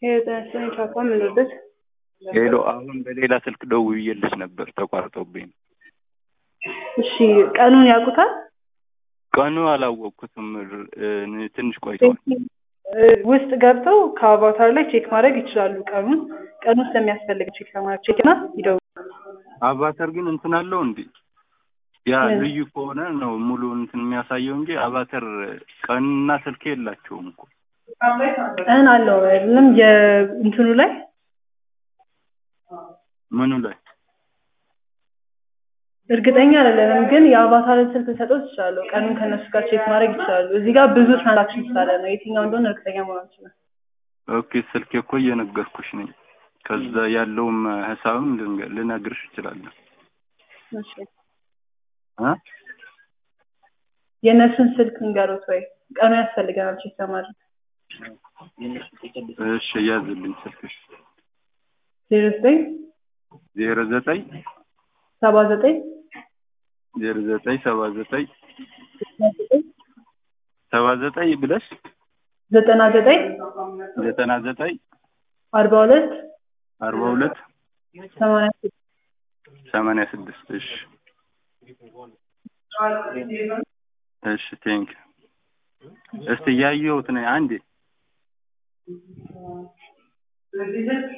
የተነሳኝ ቻፓ ምንወደድ ሄሎ፣ አሁን በሌላ ስልክ ደውዬልሽ ነበር ተቋርጦብኝ። እሺ ቀኑን ያውቁታል? ቀኑ አላወቅኩትም። እ- ትንሽ ቆይቷል። ውስጥ ገብተው ከአቫታር ላይ ቼክ ማድረግ ይችላሉ። ቀኑን ቀኑ ስለሚያስፈልግ ቼክ ለማድረግ ቼክ ና ይደውሉ። አቫተር ግን እንትን አለው እንዴ? ያ ምን? ልዩ ከሆነ ነው ሙሉ እንትን የሚያሳየው እንጂ አቫተር ቀንና ስልክ የላቸውም እኮ። ቀን አለው አይደለም? የእንትኑ ላይ ምኑ ላይ እርግጠኛ አይደለንም፣ ግን የአቫታርን ስልክ ሰጠው ይችላሉ። ቀኑን ከእነሱ ጋር ቼክ ማድረግ ይችላሉ። እዚህ ጋር ብዙ ትራንዛክሽን ስላለ ነው የትኛው እንደሆነ እርግጠኛ መሆን አንችልም። ኦኬ፣ ስልክ እኮ እየነገርኩሽ ነኝ። ከዛ ያለውም ሂሳብም ልንገ- ልነግርሽ እችላለሁ። እሺ እ? የእነሱን ስልክ እንገሩት ወይ ቀኑ ያስፈልገናል ቼክ ለማድረግ እሺ፣ ያዝልኝ ስልክሽ ዜሮ ዘጠኝ ዜሮ ዘጠኝ ሰባ ዘጠኝ ዜሮ ዘጠኝ ሰባ ዘጠኝ ሰባ ዘጠኝ ብለሽ ዘጠና ዘጠኝ ዘጠና ዘጠኝ አርባ ሁለት አርባ ሁለት ሰማንያ ስድስት ሰማንያ ስድስት እሺ እሺ ቴንክ እስቲ እያየሁት ነኝ አንዴ